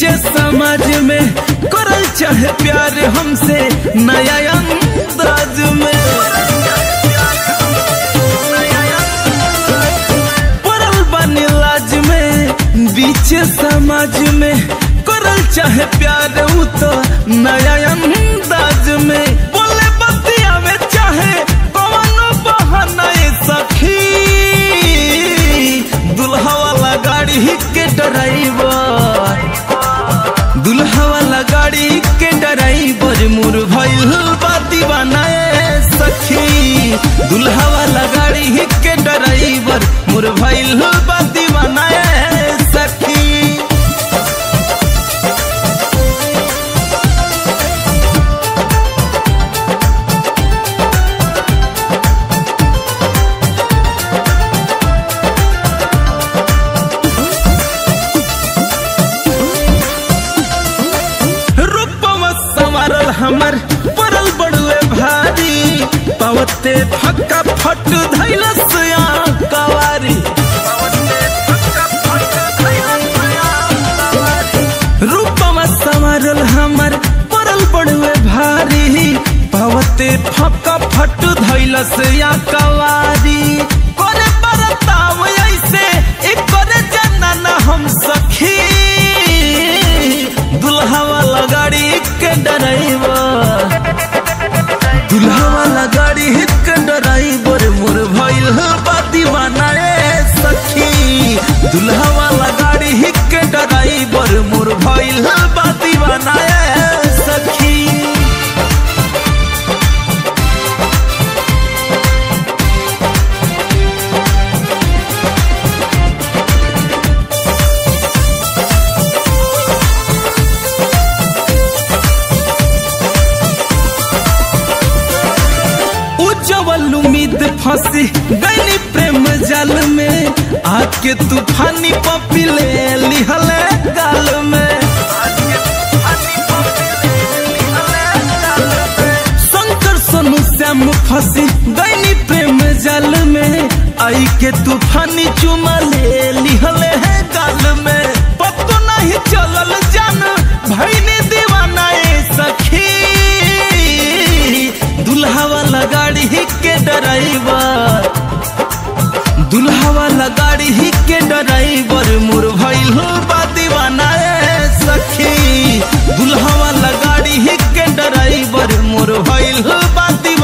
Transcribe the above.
बीचे समाज में करल चाहे प्यार हमसे नया अंदाज में पड़ल बानी लाज में बीचे समाज में करल चाहे प्यार उ तो नया अंदाज में बोले बतिया में चाहे कवनो बहाना ए सखी दुल्हा वाला गाड़ी के ड्राइवर दुल्हा वाला गाड़ी के ड्राइवर मुर भइल बा दीवाना ए सखी दुल्हा वाला गाड़ी के ड्राइवर मुर भइल बा दीवाना ए सखी रूपवा संवारल हमर पड़ल बड़ुए भारी पवते फक्का फट धैलस कवारी रूपवा संवारल हमर पड़ल बड़ुए भारी पवते फक्का फट धैलस कवारी करे बरताव ऐसे एक करे जनन हम सखी दुल्हा वाला गाड़ी के ड्राइवर दुल्हा वाला गाड़ी के ड्राइवर मोर भइल बा दीवाना ए सखी दुल्हा वाला गाड़ी के ड्राइवर मोर भइल बा दीवाना ए सखी उज्जवल उम्मीद फंसी गई प्रेम जल में आके तूफानी पपी ले लिहले गाल में शंकर सोनू श्याम फंसी गई प्रेम जल में आई के तूफानी चुमा ले लिहले है गाल में पतो नहीं चलल जान भैनी दीवाना ए सखी दुल्हा वाला गाड़ी के ड्राइवर दुल्हा वाला गाड़ी के ड्राइवर मुर भइल बा दीवाना ए सखी दुल्हा वाला गाड़ी के ड्राइवर मोर भइल बा दीवाना